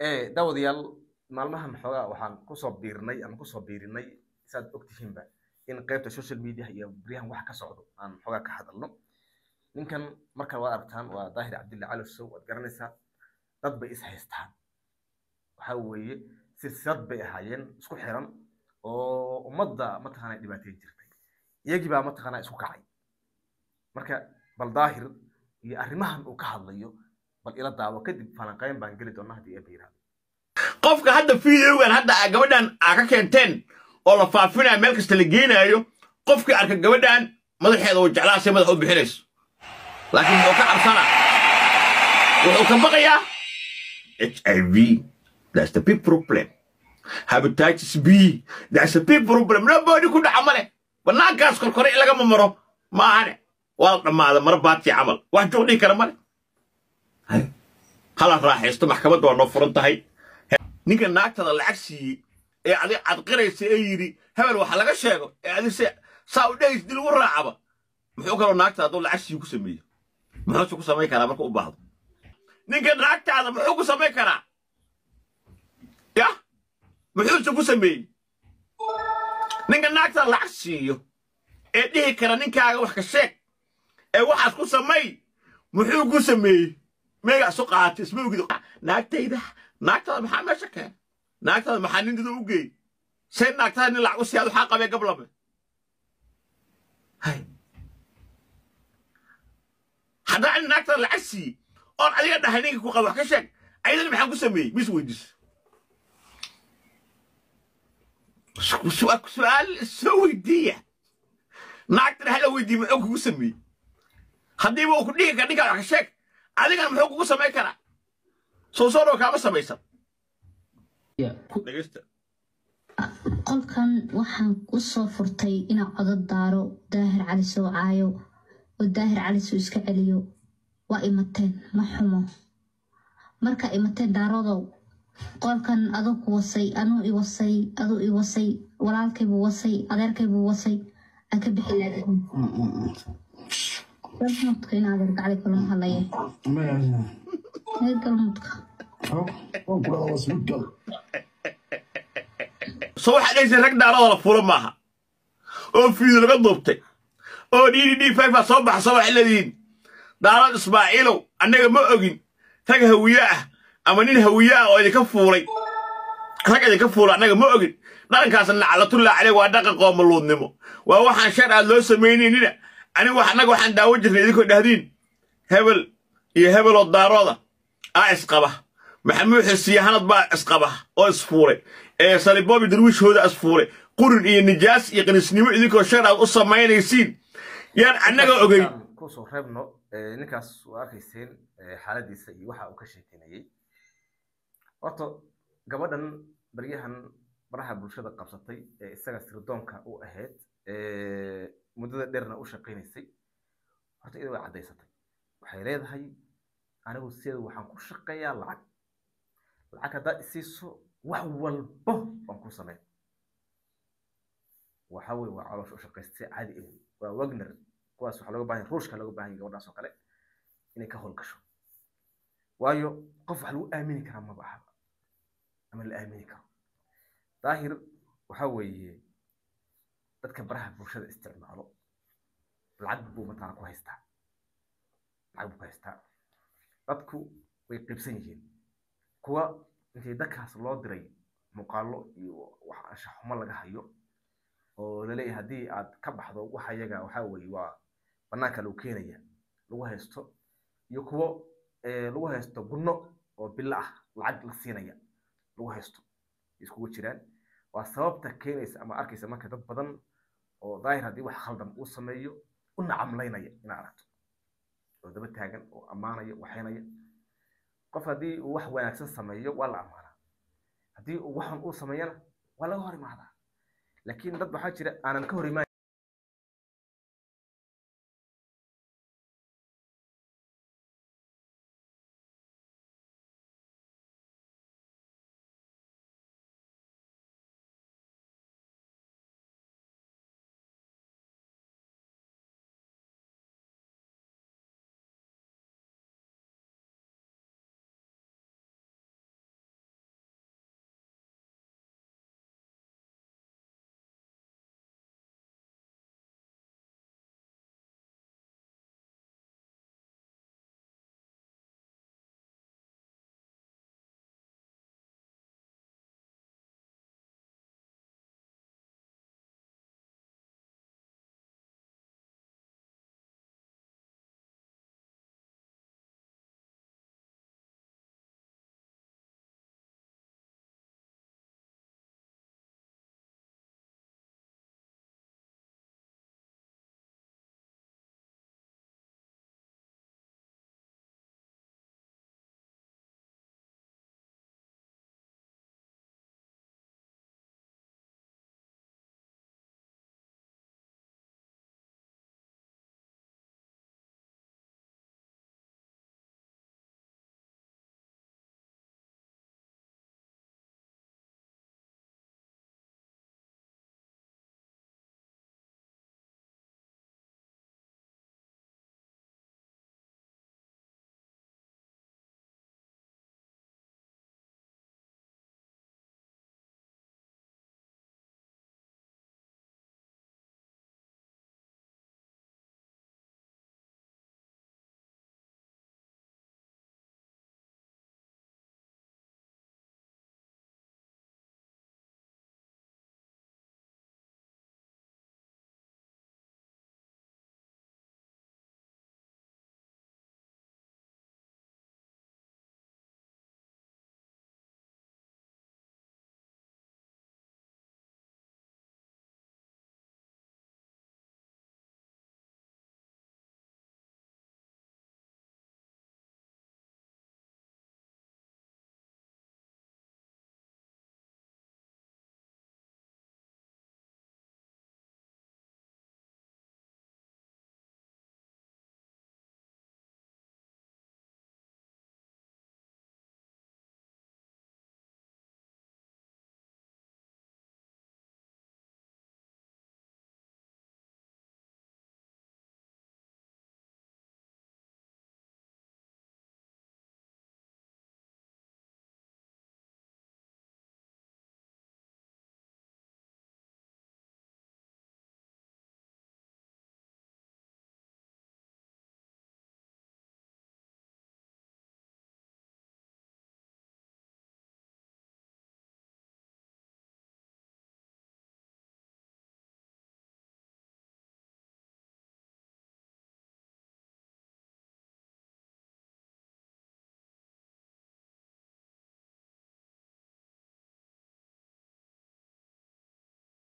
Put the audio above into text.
daawadayaal maalmahan xoogaa waxaan kusoo biirnay ama kusoo biirinay saad ogtihiinba in qaybta social media iyo baryahan wax ka socdo aan xoogaa ka hadalno ninkan marka waad aragtaan waa daahir cabdilla cali sow waad garanaysaa dad bay is haystaan waxa weeye silsilad bay ahaayeen isku xiran oo ummadda mataqaana dhibaateyn jirtay iyagii baa mataqaana isku kacay marka bal daahir iyo arrimahan uu ka hadlayo bal ila daawo kadib falanqayn baan geli doonaa haddii eeba yiraahdo qofka hadda videogan hadda aa gabadhan aa ka keenteen oo la faafinaya meel kasta la geenaayo qofkii arka gabadhan madaxeeda uu jeclaasay madax u bixinayso laakiin wuxuu ka cabsanaa wuxuu ka baqayaa h i v that's the big problem hepatitis b that's a big problem nobody ku dhaca male banaankaas korkore in lagama maro maahane waa la dhammaada mara baati camal wax joog dhihi kara male hala raaxaysto maxkamadda waa noo furan tahay ninka naagtada lacag siiyey ee adig cadqiraysa ee yidhi hebel waxa laga sheego ee adig se saa u dhehaysa dil ugu raacaba muxuu kaloo naagtada hadduu lacag siiyo ku sameeyo muxuuse ku samayn karaa marka u baahdo ninka naagtaada muxuu ku samayn karaa ya muxuuse ku sameeyey ninka naagtada lacag siiyo ee dhihi kara ninkaaga wax ka sheeg ee waxaas ku samay muxuu ku sameeyey meega isu qaatay isma ogid naagtayda naagtada maxaa meesha keen naagtada maxaa nin dida u geey say naagtada nin lacag u siyaad waxaa qabee gablame haddana nin naagtada lacag siiyey oon adiga dhahay ninka ku qaba wax ka sheeg ayadana maxaa ku sameeyey mis weydiis su-aal soo weydiiya naagtana hala weydiiye muxuu kugu sameeyey haddiiba uu ku dhihi kara ninkaa wax ka sheeg adigana muxuu kugu samayn karaa soo soo dhow kaama samaysan dhegeysta qolkan waxaan u soo furtay inaa codod daaro daahir cali soo caayo oo daahir cali soo iska celiyo waa imateen ma xumo marka imateen daarodow qolkan aduu ku wasay anuu i wasay aduu i wasay walaalkaybuu wasay adeerkaybuu wasay aan ka bixi laadihin galmudka in adeer gacli kalama hadlaya ee galmudka soo waxaa dhehaysa rag daarada la fuula maaha oo fiido laga duubtay oo d d d fifa soo baxsa waxay leedihiin daarad ismaaciilow annaga ma ogin rag hawiye ah ama nin hawiye ah oo idinka fuulay rag idinka fuulay annaga ma ogin dhaqankaas naclatullah caleyh waa dhaqan qoomaluudnimo waa waxaan shar aad loo samaynaynin anigu annaga waxaan daawan jirnay idinkoo dhahdiin hebel iyo hebeloo daarooda aa isqaba maxamuud xisiye hanad baa isqaba oo isfuulay ee saliboobi darwiishhooda isfuulay qurin iyo nijaas iyo qanisnimo idinkoo shar aad u samaynaysiin yaan annaga ogeyn kusoo reebno ninkaas waa arkayseen xaaladiisa iyo waxa uu ka sheekeynayey horta gabadhan baryahan baraha bulshada qabsatay ee isaga sirdoonka u ahayd muddada dheerna u shaqaynaysay horta iyada way caddaysatay waxay leedahay anigu sideeda waxaan ku shaqeeyaa lacag lacag haddaad isiiso wax walbo waan ku sameyn waxa weye waa caloosha u shaqaystay caadi ewy waa wagner kuwaas waxaa looga bahan ruushka looga bahan gabadhaas oo kale inay ka howlgasho waayo qof wax lagu aamini karaa maba ahaba ama la aamini karo daahir waxa weeye dadka baraha bulshada isticmaalo lacag buu mataqaana ku haystaa lacag buu ku haystaa dadku way qaybsan yihiin kuwa intii dadkaas loo diray muuqaalo iyo wax anshaxumo laga hayo oo laleeyahay haddii aad ka baxdo waxa yaga waxa weeye waa banaanka lagu keenaya lagu haysto iyo kuwo lagu haysto gunno oo bilo ah lacag la siinaya lagu haysto iskugu jiraan waa sababta keenaysa ama arkaysa marka dad badan oo daahir haddii wax khaldan uu sameeyo u nacamlaynaya inaad aragto oo daba taagan oo ammaanaya waxaynaya qof haddii uu wax wanaagsan sameeyo waa la ammaanaa haddii uu waxan uu sameeyana waa laga hor imaadaa laakiin dad waxaa jira aanan ka hor imaan